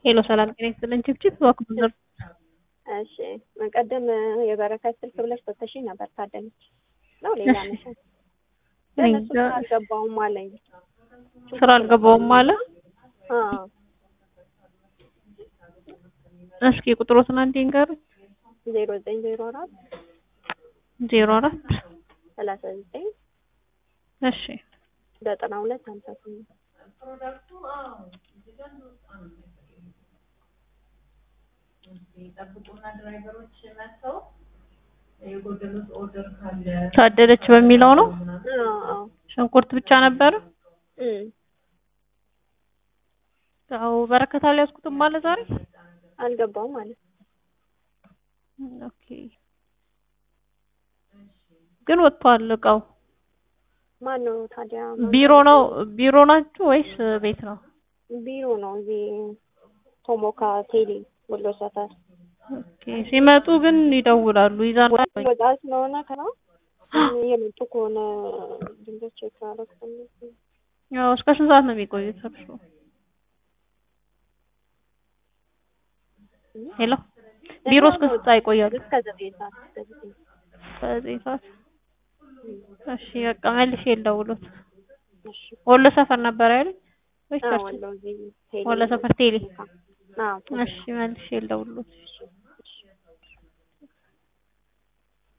ሄሎ ሰላም ጤና ይስጥልን። ችብችብ በኩል እሺ ቀደም የበረከት ስልክ ብለሽ ሰተሽኝ ነበር። ታደለች ነው ሌላ ነሽ? ለእነሱ ስራ አልገባውም አለኝ። ስራ አልገባውም አለ። አዎ እስኪ ቁጥሮትን አንዴ ንገሩኝ። ዜሮ ዘጠኝ ዜሮ አራት ዜሮ አራት ሰላሳ ዘጠኝ እሺ ዘጠና ሁለት ሀምሳ ስምንት ታደለች በሚለው ነው። አዎ አዎ ሽንኩርት ብቻ ነበረ። እም ያው በረከት አልያዝኩትም ማለት ዛሬ አልገባውም ማለት ኦኬ። ግን ወጥቷል እቃው። ማን ነው ታዲያ? ቢሮ ነው ቢሮ ናችሁ ወይስ ቤት ነው? ቢሮ ነው እዚህ ቶሞካ ቴሌ ወሎ ሰፈር ኦኬ። ሲመጡ ግን ይደውላሉ ይዛሉ። ወጣ ስለሆነ ከና የመጡ ከሆነ ድንገት ቼክ አደረግኩ። ያው እስከ ስንት ሰዓት ነው የሚቆዩት እርሱ? ሄሎ ቢሮ እስከ ስንት ሰዓት ይቆያሉ? እስከ ዘጠኝ ሰዓት እስከ ዘጠኝ በዘጠኝ ሰዓት እሺ በቃ መልሼ ልደውሎት። እሺ ወሎ ሰፈር ነበር አይደል? ወይስ አዎ ቸርች? ወሎ እዚህ ቴሌ ወሎ ሰፈር ቴሌ። አዎ እሺ መልሼ ልደውሎት። እሺ